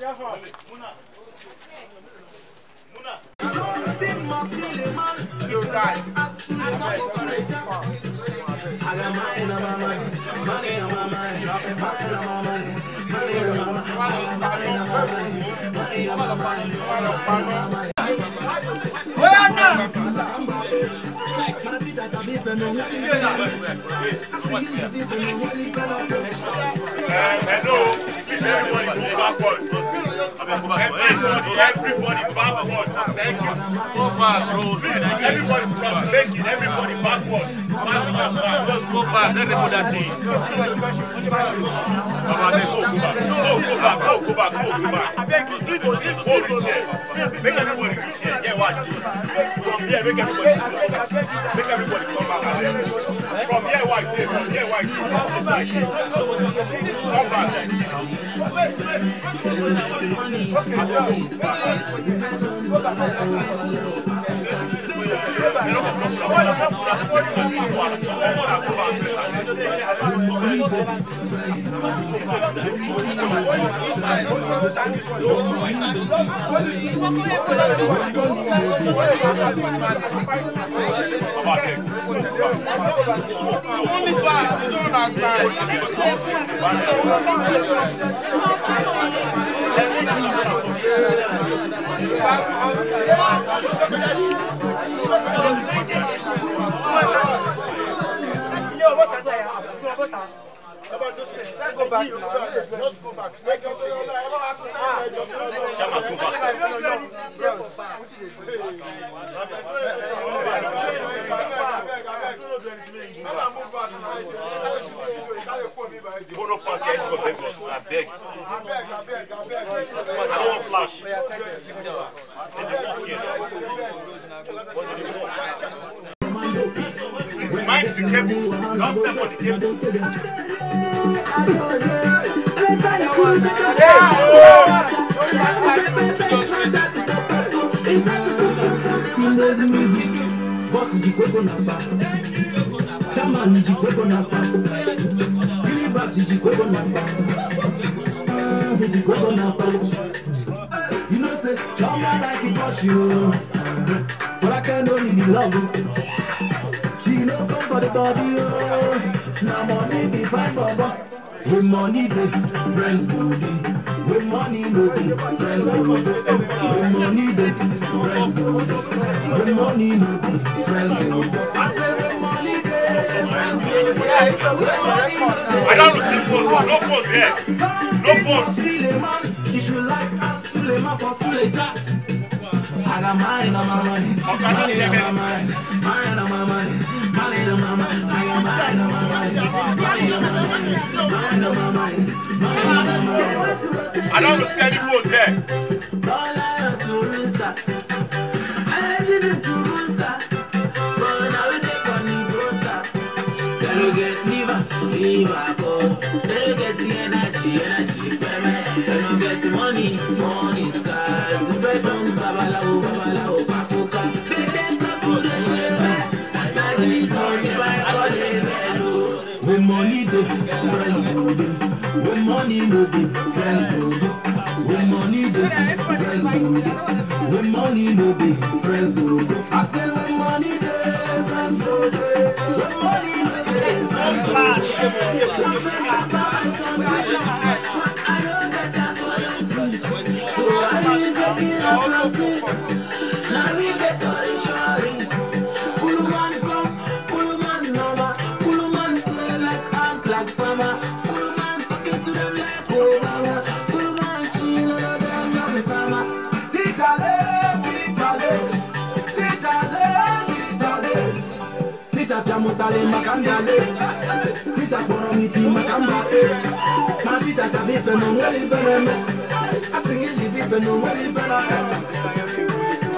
Hello, teach everybody go backward. Everybody, everybody backward. Thank you. Go back, bro. Please, everybody plus making everybody backward. Backward, back. Just go back. Let them put that in. Baba, then go, go back. Go, go back. Go, go back. Go, go back. I beg you, sleep, sleep, hold the chair. Make everybody reach here. Yeah, watch this. From here, make everybody reach here. Make everybody come back. From here, watch here. From here, watch here. Come back. Only back, you don't understand. Go back now. Just go back. Make it stay. Chama, go back. Go no pass here, go take us. I beg. I don't want flash. Say they walk here. What do they want? Please mind the cable. Don't step on the cable. Boss jikweko na pa Chairman jikweko na pa Gilbert jikweko na pa Ah, jikweko na pa You know say Chama like it boss you For I can only the love oh. She no come for the body oh Now money be fine baba With money dey friends go dey With money no dey friends go dey With money dey friends go dey With money no dey friends go dey I say with money dey friends go dey With money no dey I don't receive phone. No phone here. No phone. Suleiman, if you like ask Suleiman for Suleja. I got mine on my money, money on my mind, mine on my money, money on my mind. I got mine on my money, money on my mind, mine on my mind, money on my mind. I don't receive any phone here. All I have to rooster, I didn't to rooster, but now we dey on the roster. They don't get liver, liver, but they don't get the energy, energy, baby. They don't get the money, money, scars. The bread on babalawo, babalawo, pafuka. They get stuck to the shame, like this, money, by calling hello. With money, they friends go dey. With money, no dey friends go dey. With money, they friends go dey. With money, no dey friends go dey. I say with money, they friends go dey. With money, no dey friends go dey. Mutale makandale, tita kono miti makamba eh. Ma tita tabi feno weli fene me, asingi libi feno weli fena eh.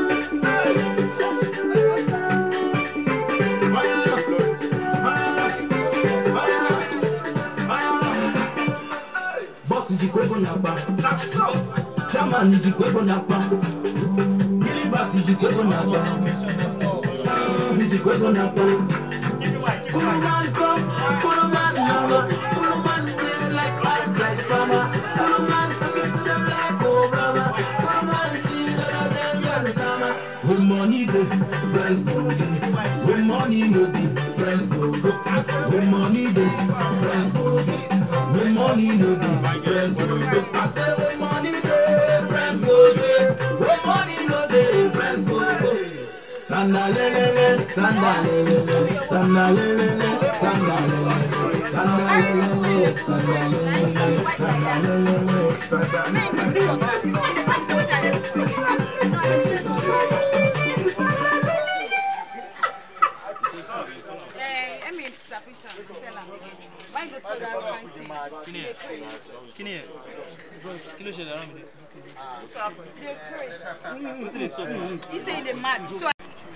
Boss jikwego na pa, chairman jikwego na pa, Gilbert jikwego na pa, Ah, jikwego na pa. Kuruman come, Kuruman mama, Kuruman say like art like farmer, Kuruman talking to them like friends go dey. When money no dey, friends go go. When money dey, friends go dey. When money no dey, friends go go. I say when money dey, friends go dey. When money no dey, friends go go. Sandalele, sandalele, sandalele, sandalele, sandalele, sandalele, sandalele, sandalele. Eh, I mean, Tapita, tell am again. Why go to that kind thing? Kí ni ẹ̀? Kí ni ẹ̀? Kí ló ṣẹlẹ̀ around mi? What's happen? Dey craze. Wetin dey sup? He say he dey mad. So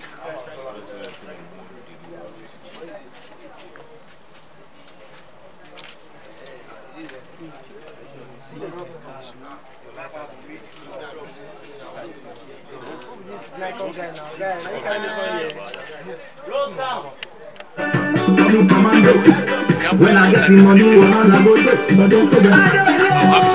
Promise commando. When I get the money, wahala go dey. But don't forget.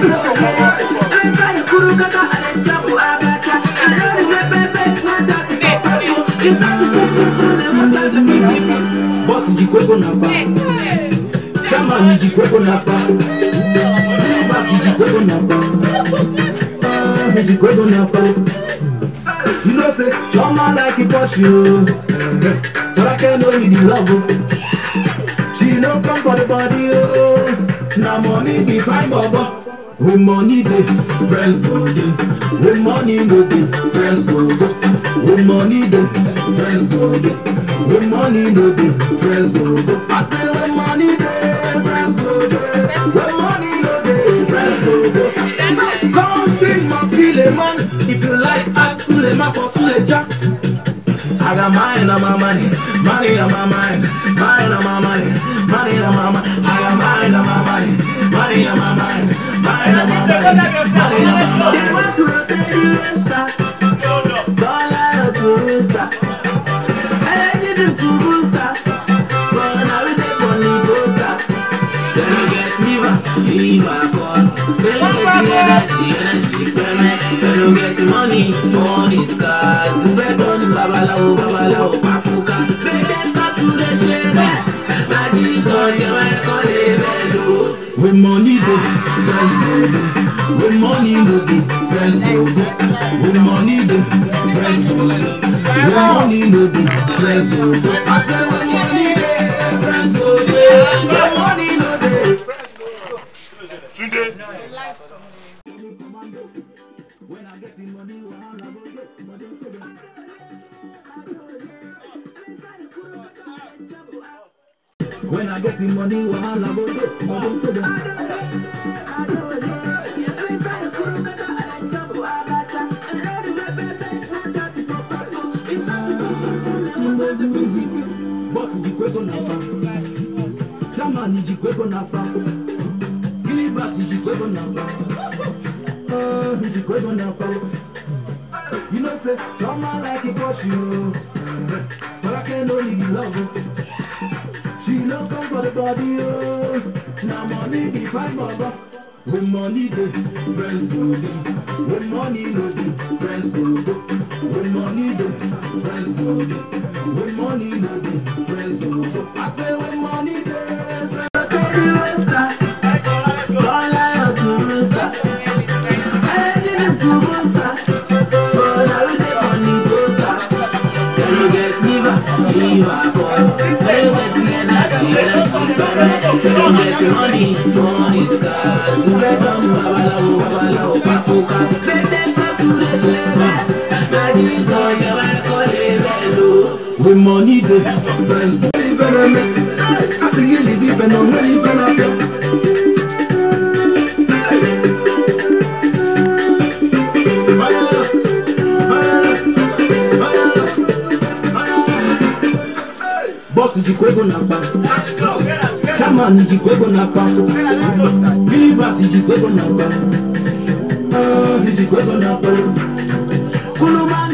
Boss jikweko na pa. Chama jikweko na pa. Back jikweko na pa. Ah, jikweko na pa. You know say Choma like it push you. So I can know you the love. oh. She no come for the body, oh. Now money be fine, baba. When money dey, friends go dey. When money no dey, friends go go. When money dey, friends go dey. When money no dey, friends go go. I say when money dey, friends go dey. When money no dey, friends go go. Something must kill a man. If you like, ask Suleiman for Suleja. I got mine on my money, money on my mind, mine on my money, money on my mind. I got mine on my money, money on my mind, mine on my money, money on my mind. They want to rotate the rooster. Dollar to rooster. I need them to rooster. But now we take money booster. Then you get liver, liver cut. Then you get the energy, energy payment. Then you get money, money scars. The bread on babalawo, babalawo, pafuka. Then they start to the share. Na Jesus, you might call it mellow. When money dey, friends go dey. When money no dey, friends go go. When money dey, friends go go. When money no dey, friends go go. I say when money dey, friends go dey. When money no dey. Tunde. When I get the money, wahala go dey. But don't forget. When I get the money, wahala go dey. But don't forget. Boss jikweko na pa. Jamani jikweko na pa. Gilbert jikweko na pa. Oh, jikweko na pa. You know say someone like it push you. So I can only be love. oh. She no come for the body, oh. Now money be fine, baba. When money dey, friends go dey. When money no dey, friends go go. When money dey, friends go dey. When money no dey, friends go go. I say when money dey, friends Money, money, scars. The bread on babalawo, babalawo, pafuka. Then they start to the share. Na Jesus, you might call it mellow. When money dey, friends go dey. I think you live different on when you feel like Boss jikwego na pa, chairman jikwego na pa, Gilbert jikwego na pa, ah jikwego na pa. Kuluma